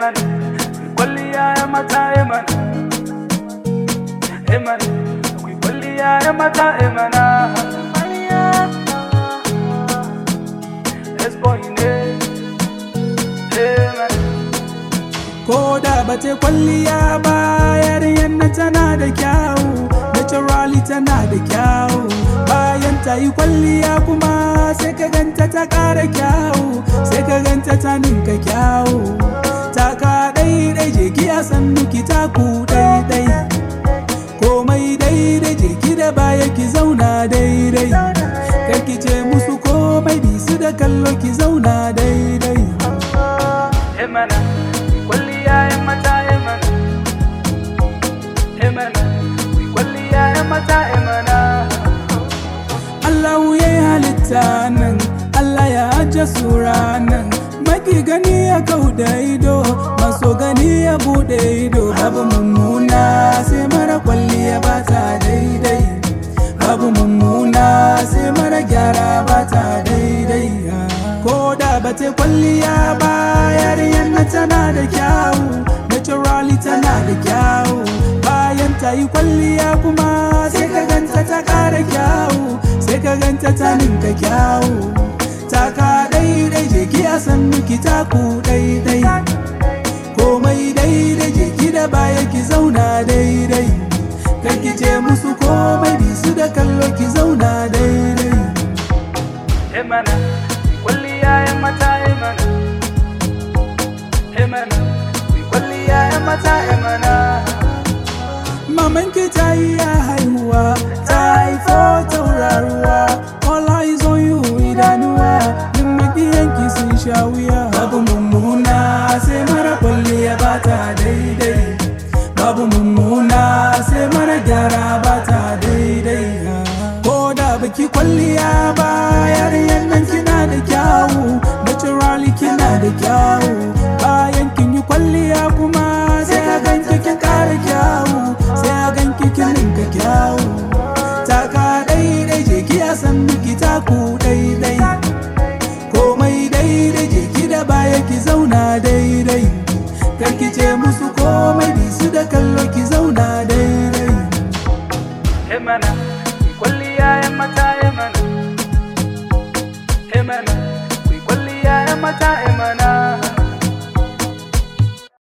Eman, kwalliya ya mata eman. Eman, akwai kwalliya ya mata emana. S-boy ne, eman. Ko da ba ta kwalliya ba yarinyar nan tana da kyawu Naturally tana da kyawu Bayan ta yi kwalliya kuma sai ka ganta ta ƙara kyawu Sai ka ganta ta ninka kyawu Ta ka ɗaiɗai jeki a sannu ki taku ɗaiɗai Komai daidai jeki da baya ki zauna daidai Kar ki ce musu komai bisu da kallo ki zauna daidai Emana, kwalliya ya mata emana. Emana, kwalliya ya mata emana. Allah ya yi halitta nan Allah ya ajiye sura nan Maki gani ya kau da ido Maso gani ya bude ido Babu mummuna sai mara kwalliya ba ta daidai Babu mummuna sai mara gyara ba ta daidai Ko da ba ta kwalliya ba yarinyar na tana da kyawu Naturally tana da kyawu Bayan ta yi kwalliya kuma sai ka ganta ta ƙara kyawu sai ka ganta ta ninka kyawu ta ka daidai jeki a san miki taku daidai komai daidai jeki da baya ki zauna daidai kan ki ce musu komai bisu da kallo ki zauna daidai Emana, kwalliya ya mata emana. Emana, kwalliya ya mata emana. Mamanki ta yi ya haihuwa, ta haifo tauraruwa, all eyes on you idanuwa, duk makiyanki sun sha wuya. Babu mummuna sai mara kwalliya ba ta daidai, babu mummuna sai mara gyara ba ta daidai. Ko da baki kwalliya ba yarinyar nan kina da kyawu, naturally kina da kyawu, bayan kin yi kwalliya kuma sai a ganki kin kara kyawu. sai a ganki kin ninka kyawu taka daidai je ki a san miki taku daidai komai daidai je ki da baya ki zauna daidai kar ki ce musu komai bisu da kallo ki zauna daidai Emana, kwalliya ya mata emana. Emana, kwalliya ya mata